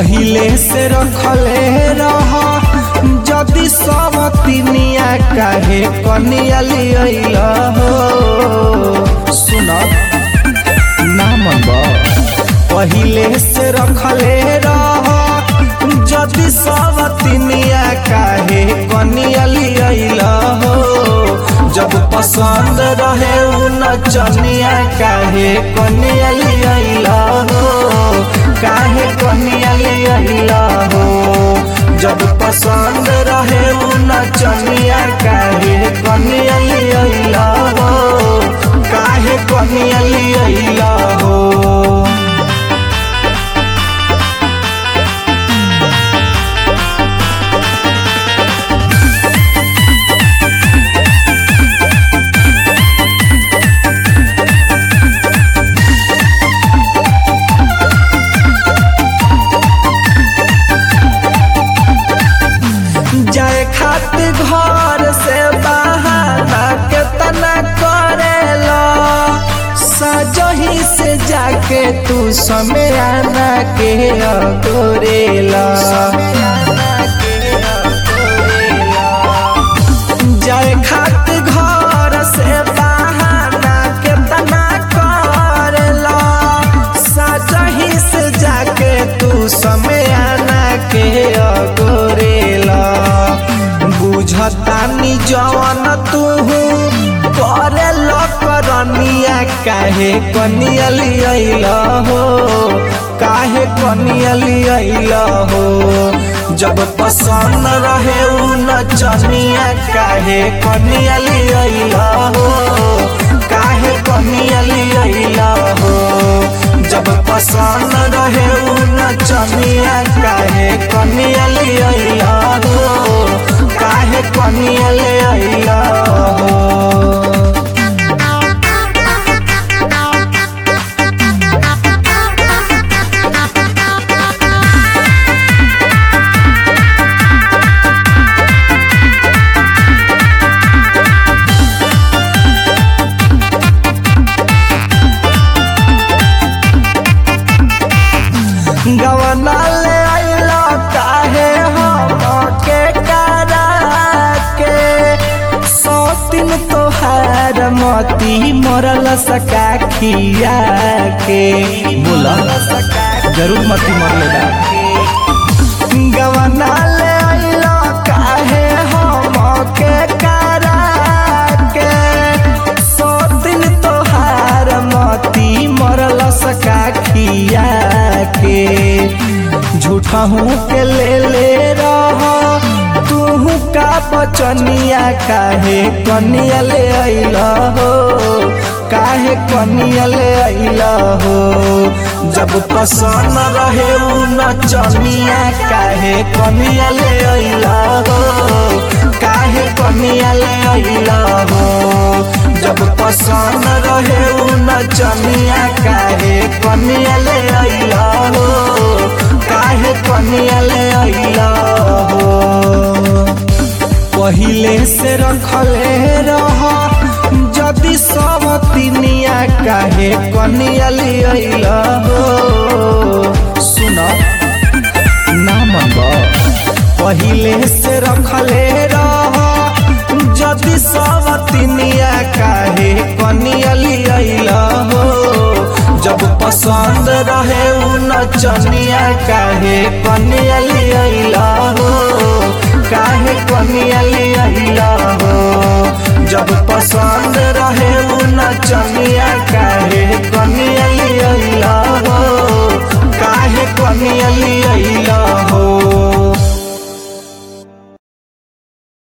पहिले से रखले रह जदि सब तिनिया काहे कनिया लियल हो सुन ना मन पहिले से रखले रह जदि सब तिनिया काहे कनिया लियल हो जब पसंद रहे उ नचनिया काहे कनिया लियल हो काहे कनिया लियल हो जब पसंद रहे उ नचनिया काहे कनिया लियल हो काहे कनिया लियल हो जाए खातिर घर से बहाना के तना करेला सजही से जाके तू समय आना के अगोरेला जाए खातिर घर से बहाना के तना करेला सजही से जाके तू समय आना के अगोरेला बुझतानी जवन तू करे करनिया काहे कनिया लियल हो काहे कनिया लियल हो जब पसंद रहे उ नचनिया काहे कनिया लियल हो काहे कनिया लियल हो जब पसंद रहे उ नचनिया काहे कनिया लियल हो काहे कनिया लियल हो गवना ले आइला काहे हम के करा के सौ दिन तोहार मती मरल सका खिया के बोला जरूर मती मरले गवना ले आइला काहे हम के करा के सौ दिन तोहार मती मरल सका खिया के झूठा हूँ के ले ले रह तू का बचनिया काहे कनिया ले अइल हो काहे कनिया ले अइल हो जब पसंद रहे उ नचनिया काहे कनिया ले अइल हो काहे कनिया ले अइल हो जब पसंद रहे उ नचनिया काहे कनिया ले अइल हो काहे कनिया ले अइल हो पहिले से रखले रह जदि सब तिनिया काहे कनिया लियल हो सुन ना मन पहिले से रखले रह जदि सब तिनिया काहे कनिया लियल हो जब पसंद रहे उ नचनिया काहे कनिया लियल हो काहे कनिया लियल हो जब पसंद रहे उ